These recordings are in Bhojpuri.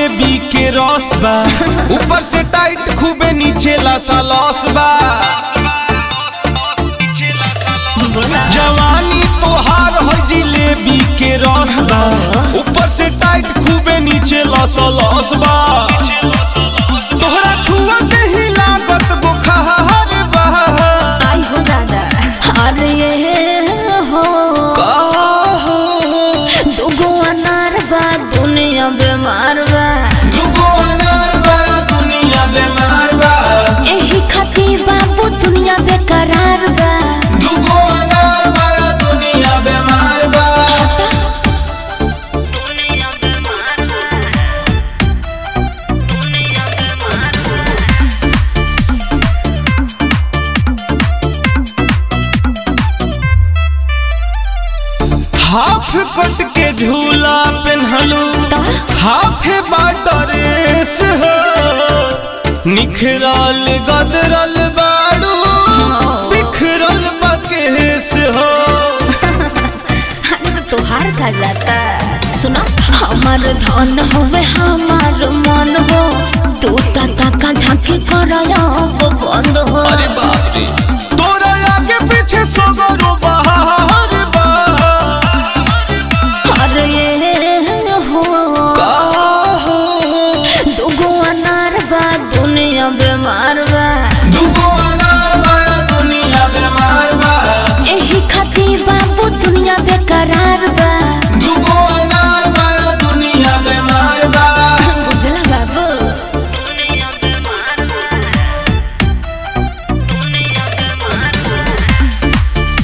जिलेबी के रस बा ऊपर से टाइट खूबे नीचे लसा लस बा बोला जवानी तोहार हो जिलेबी के रस बा ऊपर से टाइट खूबे नीचे लस लस बा तोहरा छुआ के ही लागत बुखार बा आई हो दादा अरे ये हो का हो दुगो अनार बा दुनिया बीमार बा दुगो अनार बा दुनिया बीमार बा एही खातिर बाबू दुनिया बेकरार बा दुगो अनार बा दुनिया बीमार बा दुनिया बीमार बा दुनिया बीमार बा हाफ कट के झूला पेन्हलू हाफ बाटरेस हो निखरल गदरल बाड़ू बिखरल बकेस हो अरे तो तोहार का जाता सुनो हमार धन होवे हमार मन हो तू तका का झांकी करया वो बंद हो अरे बाप रे तोरा आगे पीछे सगरो बहार बा अरे ये हो का हो दुगो अनार बा दुनिया बीमार बा दुगो अनार बा दुनिया बीमार बा एही खातिर बाबू दुनिया बेकरार बा दुगो अनार बा दुनिया बीमार बा बुझला बाबू दुनिया बीमार बा दुनिया बीमार बा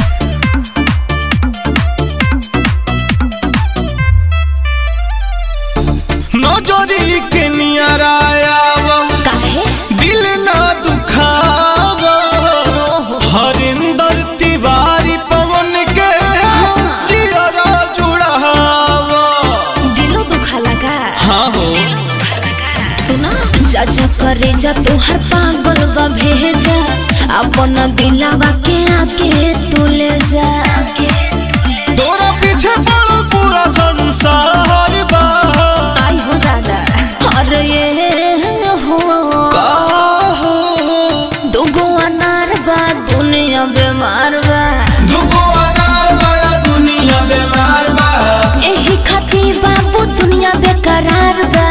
नजरी के नियरायावा काहे दिल ना दुखावा हरिंदर तिवारी पवन के जियरा जुड़ावा दिलो दुखा लगा हाँ हो सुना जा जा करे जा तोहर पागल बा भेजा अपन दिलावा के आके तू ले जा तोरा पीछे पड़ो पूरा संसार बा आई हो दादा अरे ये हो का हो दुगो अनार बा दुनिया बीमार बा दुगो अनार बा दुनिया बीमार बा एही खातिर बाबू दुनिया बेकरार बा